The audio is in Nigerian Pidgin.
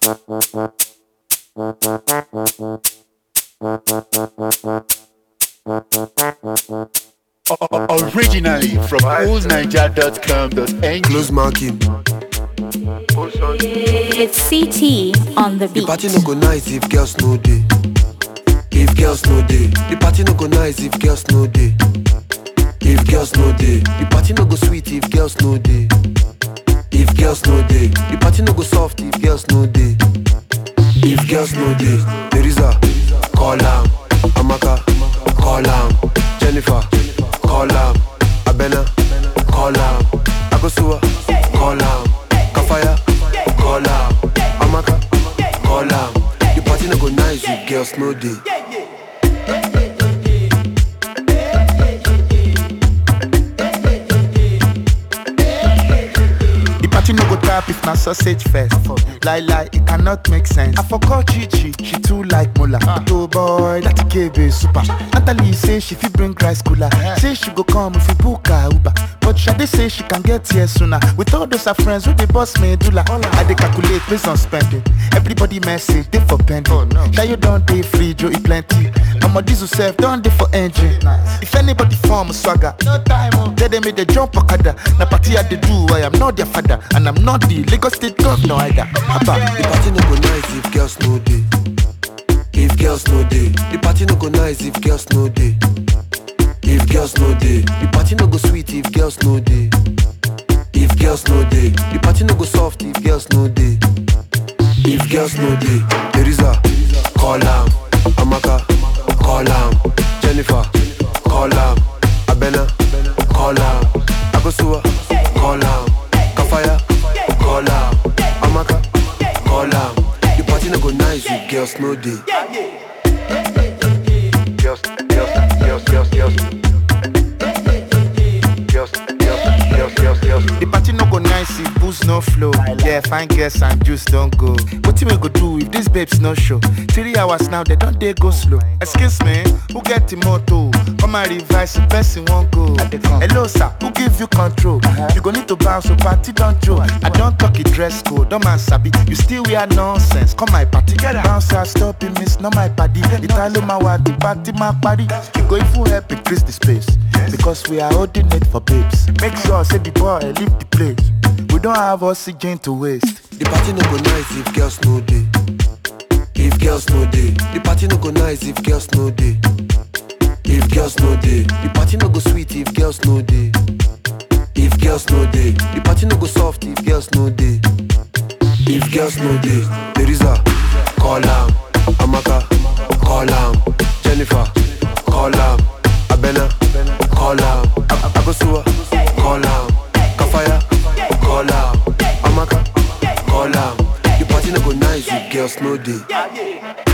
Originally from oldniger.com.ng Close marking. It's CT on the The beat. party no go nice if girls no day. If girls no day, the party no go nice if girls no day. If girls no day, the party no go sweet if girls no day. If girls no day, the party no go soft if girls no day. If girls no day, Teresa, call am. Amaka, call am. Jennifer, call am. Abena, call am. Akosua, call am. Kafaya, call am. Amaka, call am. The party no go nice if girls no day. The party no go tap if na sausage fest. Lie lie, it cannot make sense. I forgot Chichi, she too like Mola. Oh boy, that KB super. Natalie say she fit bring rice cooler. Say she go come if we book her Uber. But Shade say she can get here sooner. With all those her friends who they boss me do I dey calculate based on spending. Everybody message they for pending. Oh, no. you don't dey free, Joe e plenty. I'm a diesel self, don't dey for engine. If anybody form swagger, no time. Oh. Tell them me they jump okada. Na party I dey do, I am not their father, and I'm not the Lagos State governor either. Abba. The party no go nice if girls no day. If girls no day, the party no go nice if girls no day. If girls no day, the party no go sweet if girls no day. If girls no day, the party no go soft if girls no day. If girls no day, Teresa, call am. Amaka, call am. Jennifer, call am. Abena, call am. Akosua, call am. Kafaya, call am. Amaka, call am. The party no go nice if girls no day. Girls, girls, girls, girls, girls. Girls, girls, girls, girls, girls. The party no go nice if booze no flow. Yeah, fine girls and juice don't go. What we go do if these babes no show? Three hours now, they don't they go slow. Excuse me, who get the motto? Come and revise the person won't go. Hello sir, who give you control? You go need to bounce, so party don't joke. I don't talk it dress code, don't man sabi. You still wear nonsense. Come my party, bounce and stop it, miss, not my party. Italo mawa, the party my party. You go if you help increase the space. Because we are holding it for babes. Make sure say the boy leave the place. We don't have oxygen to waste. The party no go nice if girls no day. If girls no day, the party no go nice if girls no day. If girls no day, the party no go sweet if girls no day. If girls no day, the party no go soft if girls no day. If girls no day, Teresa, call am. Amaka, call am. Jennifer, call am. Abena, call am. A- Akosua, call am. Kafaya, call am. Amaka, call am. The party no go nice if girls no day.